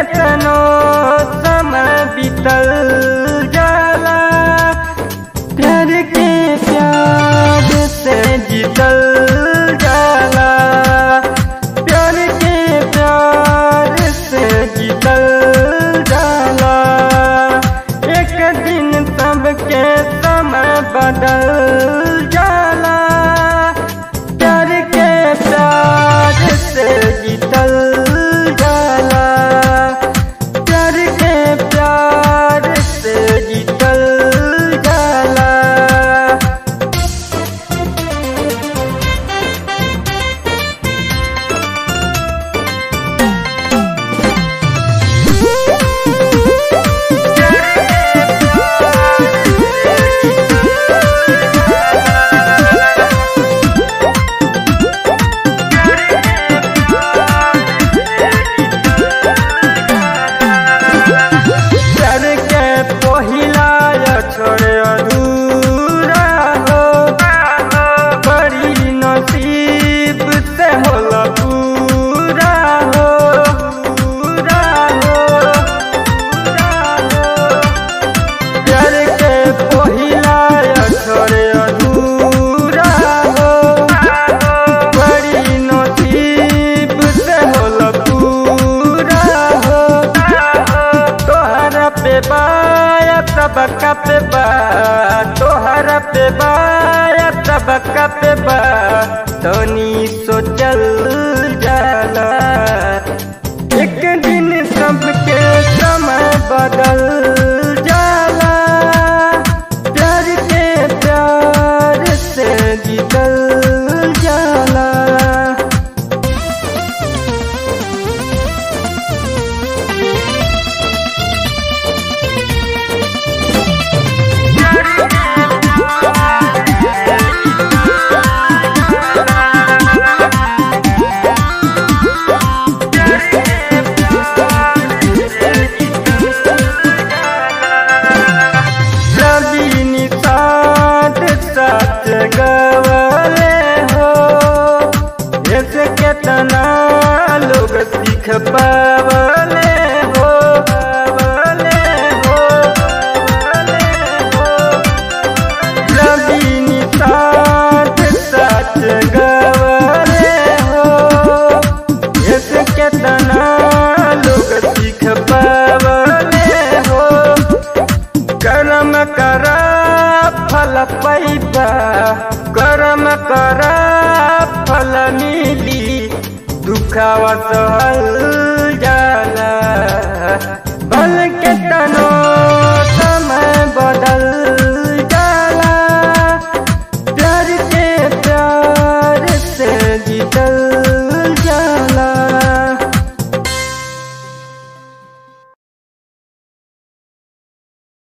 केतनो समय बीतल जाला प्यार के प्यार से जीतल जाला प्यार के प्यार से जीतल जाला एक दिन सबके समय बदल जाला प्यार के प्यार से जीतल जाला प्यार के प्यार से जीतल जाला प्यार के पहिला छोड़े अधूरा हो बड़ी नसीब से होला पूरा हो पूरा हो पूरा हो प्यार के पहिला छोड़े अधूरा हो बड़ी नसीब से होला पूरा हो तोहरा पे बाया तबका पे बा तोहरा पे बाया तबका पे बा तनी सोचल जाला एक दिन सबके समय बदल जाला प्यार के प्यार से जीतल जाला रवि निषाद सच गवले हो ऐसे केतना लोग सीख पावले हो पावले हो पावले हो रवि निषाद सच गवले हो ऐसे केतना लोग सीख पावले हो कर्म करा फल पैबा कर्म करा फल मिली दुखावा सहल